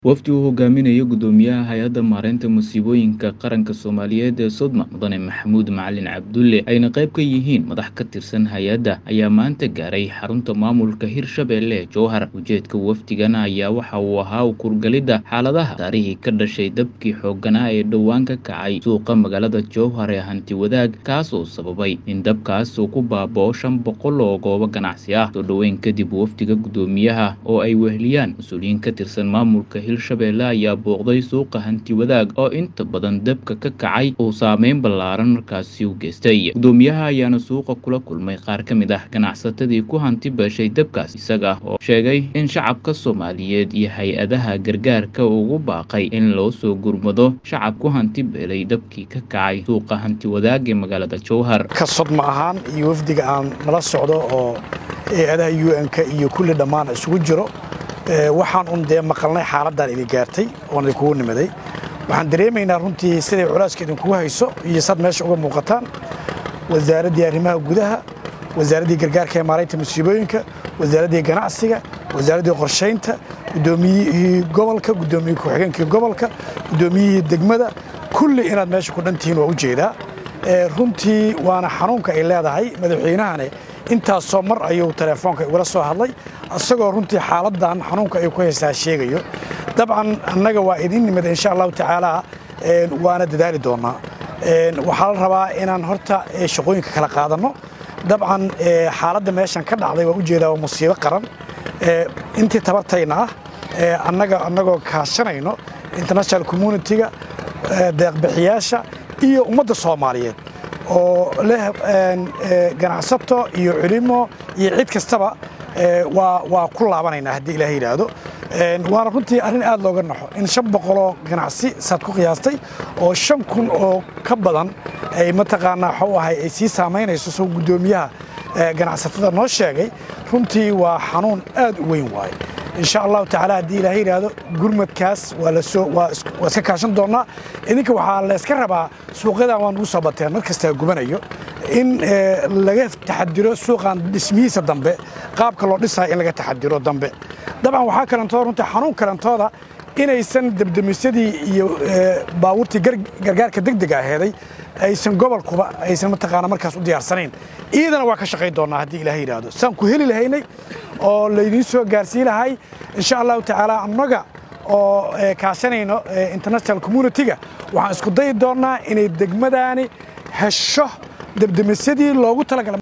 Wafdi uu hogaaminayo Guddoomiyaha Hay'adda Maareynta Musiibooyinka Qaranka Soomaaliyeed ee Sodma Mudane Maxamuud Macalin Cabdulle ayna qayb ka yihiin madax ka tirsan hay'adda ayaa maanta gaaray xarunta maamulka Hirshabelle ee Jowhar ujeedka wafdigan ayaa waxa uu ahaa u kurgalidda xaaladaha taariikhii ka dhashay dabkii xoogganaa ee dhowaan ka kacay suuqa magaalada Jowhar ee hanti wadaag kaas oo sababay in dabkaas uu ku baaba'o shan boqol oo goobo ganacsi ah soo dhoweyn kadib wafdiga guddoomiyaha oo ay weheliyaan mas-uuliyiin ka tirsan maamulka Hirshabelle ayaa booqday suuqa hanti wadaag oo inta badan dabka ka kacay uu saameyn ballaaran markaasi u geystay guddoomiyaha ayaana suuqa kula kulmay qaar ka mid ah ganacsatadii ku hanti beeshay dabkaas isaga oo sheegay in shacabka Soomaaliyeed iyo hay-adaha gargaarka ugu baaqay in loo soo gurmado shacab ku hanti beelay dabkii ka kacay suuqa hanti wadaag ee magaalada Jowhar ka sodma ahaan iyo wafdiga aan nala socdo oo hay-adaha UN-ka iyo kulli dhammaan isugu jiro waxaan un dee maqalnay xaaladdan idin gaartay oon idinkugu nimaday waxaan dareemaynaa runtii siday culaaska idinkugu hayso iyo sad meesha uga muuqataan wasaaraddii arrimaha gudaha wasaaraddii gargaarka ee maaraynta musiibooyinka wasaaraddii ganacsiga wasaaraddii qorshaynta guddoomiyihii gobolka guddoomiyihii ku-xigeenkii gobolka guddoomiyihii degmada kulli inaad meesha ku dhantihiin waa u jeedaa runtii waana xanuunka ay leedahay madaxweynahane intaasoo mar ayuu teleefoonka igula soo hadlay isagoo runtii xaaladdan xanuunka ay ku haysaa sheegayo dabcan annaga waa idin nimid insha allahu tacaala waana dadaali doonnaa waxaa la rabaa inaan horta shaqooyinka kala qaadanno dabcan xaaladda meeshan ka dhacday waa ujeedaa waa musiibo qaran intii tabartayna ah annaga annagoo kaashanayno international communitiga deeqbixiyaasha iyo ummadda soomaaliyeed oo leh ganacsato iyo culimo iyo cid kastaba waa ku laabanaynaa haddii ilaah yidhaahdo waana runtii arrin aad looga naxo in shan boqoloo ganacsi saad ku qiyaastay oo shan kun oo ka badan ay mataqaanaa waxuu ahay ay sii saamaynayso soo guddoomiyaha ganacsatada noo sheegay runtii waa xanuun aad u weyn waaye insha allahu tacaala haddii ilaah yidhaahdo gurmadkaas waa lasoo waa iska kaashan doonnaa idinka waxaa la iska rabaa suuqyadan waa nugu soo bateen mar kastaa gubanayo in laga taxadiro suuqan dhismihiisa dambe qaabka loo dhisayo in laga taxadiro dambe dabcan waxaa kalentooda runtii xanuun kalentooda inaysan debdemisyadii iyo baabuurtii gargaarka degdega aheeday aysan gobolkuba aysan mataqaana markaas u diyaarsanayn iyadana waa ka shaqayn doonnaa haddii ilaah yidhaahdo saan ku heli lahaynay oo laydiin soo gaarsii lahay insha allahu tacaala annaga oo kaashanayno international communitiga waxaan isku dayi doonnaa inay degmadaani hesho debdemisyadii loogu talagalay